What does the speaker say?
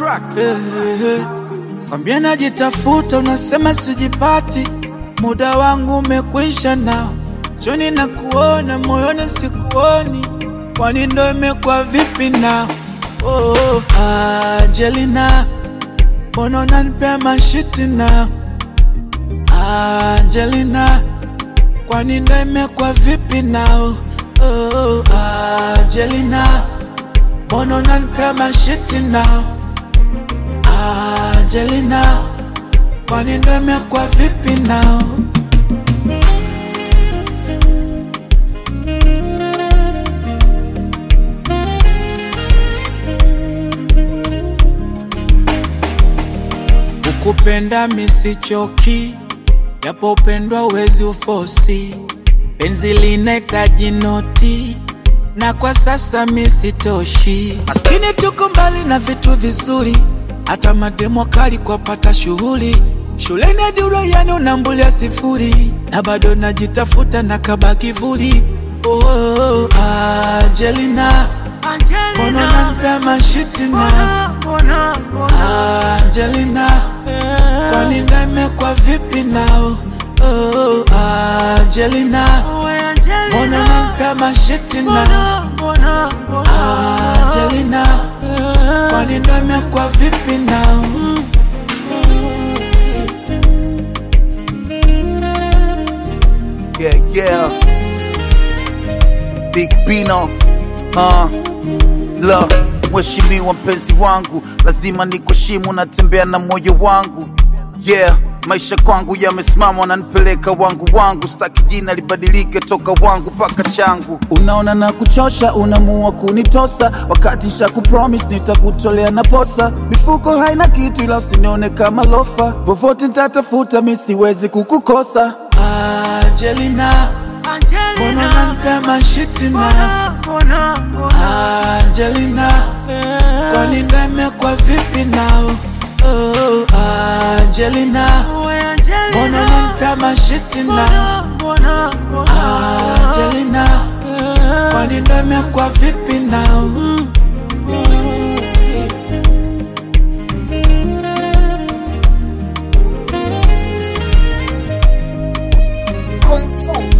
tracks. Eh, eh, eh. Kwambia najitafuta, unasema sijipati, muda wangu umekwisha nao, choni na kuona moyoni sikuoni, kwani ndo imekuwa vipi nao? Oh, oh, Angelina, mbona unanipea mashiti nao? Angelina, kwani ndo imekuwa vipi nao? Oh, oh, Angelina, mbona unanipea mashiti nao? Angelina, kwani ndo imekuwa vipi nao? Ukupenda misichoki, japo upendwa uwezi ufosi, penzi linahitaji noti na kwa sasa misitoshi. Maskini tuko mbali na vitu vizuri, hata mademo kali kwa pata shughuli shuleni hadi uraiani unambulia sifuri, na bado najitafuta na kaba kivuli. Oh, oh, oh, Angelina, mbona unanipea mashiti na Angelina, kwani ndo imekuwa vipi nao? Oh, oh, Angelina, mbona unanipea mashiti na Angelina, kwani ndo imekuwa vipi nao? Yeah, yeah. Big Bino. Uh, la mheshimiwa mpenzi wangu, lazima nikuheshimu, natembea na moyo wangu. Yeah, maisha kwangu yamesimama, wananipeleka wangu wangu, sitaki jina libadilike toka wangu mpaka changu. Unaona na kuchosha, unamua kunitosa, wakati nsha kupromise nitakutolea na posa. Mifuko haina kitu, ila usinione kama lofa, vovote nitatafuta, mi siwezi kukukosa. Angelina, mbona unanipea mashiti na Angelina, kwani ndo imekuwa vipi nao? Oh, Angelina, mbona unanipea mashiti na Angelina, kwani ndo imekuwa vipi nao? Confirm.